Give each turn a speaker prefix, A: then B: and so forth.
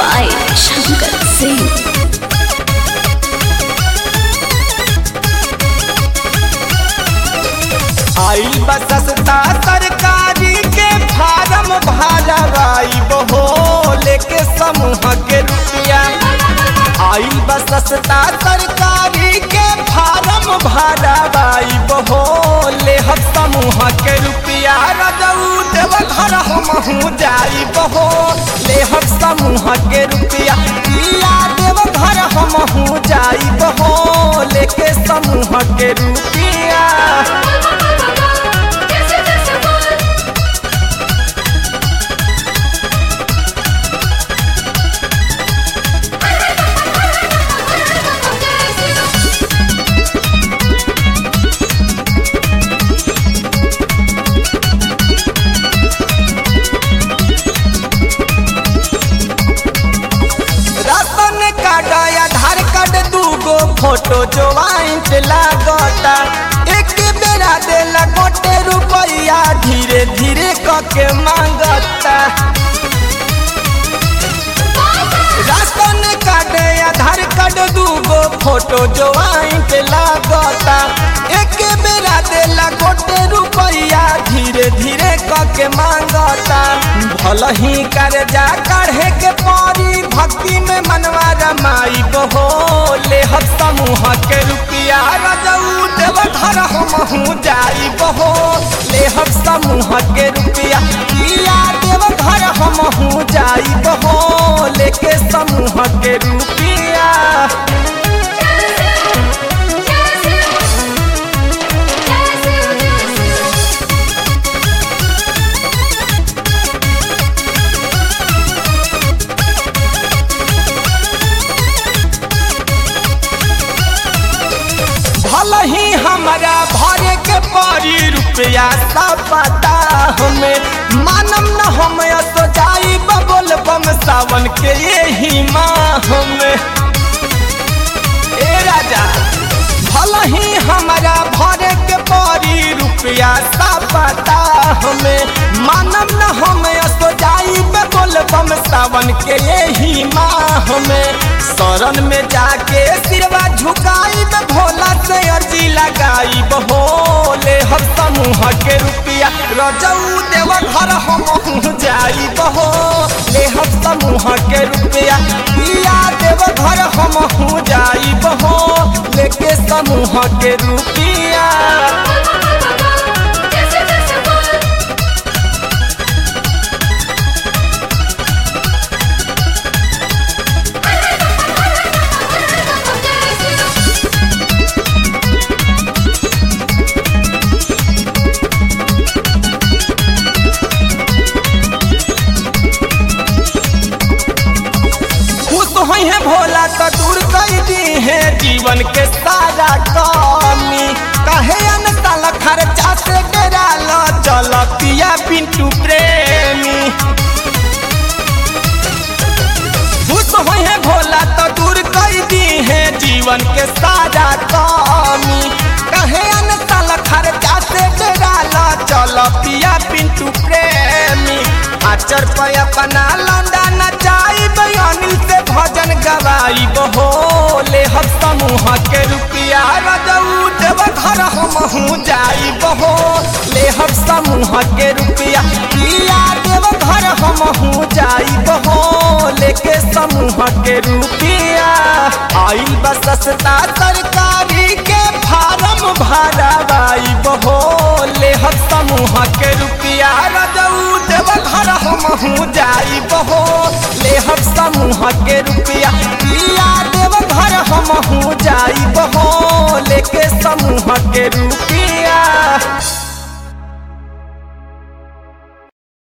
A: by Shankar Singh.
B: आई बसस्ता सरकारी के form भरवाई बहो लेके समूह के रुपया आई बसस्ता सरकारी के फार्म भरवाई बहो ले हम समूह के रुपया रजऊ देव घर हमहू जाई बहो ले हम समूह के रुपया पिया देव घर हमहू जाई बहो लेके समूह के रुपया राशन कार्ड आधार कार्ड दूगो फोटो ज्वाइंट लागता एक बेरा देला गोटे रुपया धीरे धीरे कके मांगता राशन कार्ड आधार कार्ड दूगो फोटो ज्वाइंट लागता एक बेरा देला गोटे रुपया धीरे धीरे कके मांगता भल ही कर्जा काढ़े के परी भक्ति में मनवा रमाई बहो ले हम समूह के रुपया रजऊ देव घर हमहू जाई बहो ले हम समूह के रुपया किया देव घर हमहू जाई बहो लेके समूह के रुपया भल ही हमारा भरे के परी रुपया सब पता हमें मानम न हम तो जाई बबोल बम सावन के यही माह में ए राजा भल ही हमारा भरे के परी रुपया सब पता हमें मानम न हम तो जाई बबोल बम सावन के यही माह में शरण में जाके सिरवा झुकाई में भोला से अर्जी लगाई बहोले हम समूह के रुपया रजऊ देव घर हम जाई बहो ले हम समूह के रुपया पिया देव घर हम जाई बहो लेके समूह के रुपया खुश होई है भोला तो दूर कर दी है जीवन के सारा कमी कहे अनतल खर्चा से डेरा लो चल पिया पिंटू प्रेमी खुश होई है भोला तो दूर कर दी है जीवन के सारा कमी कहे अनतल खर्चा से डेरा लो चल पिया पिंटू प्रेमी आचर पे अपना लौंडा नचाई अनिल से भजन गवाई बहोले हम समूह के रुपया रजऊ देव घर हमहू जाई बहो ले हम समूह के रुपया पिया देव घर हमहू जाई बहो लेके समूह के रुपया आइल बसस्ता सरकारी के फार्म भरवाई बहो ले हम समूह के रुपया रजऊ देव घर हमहू जाई बहो ले हम समूह के रुपया पिया देव घर हमहू जाई बहो लेके समूह के रुपया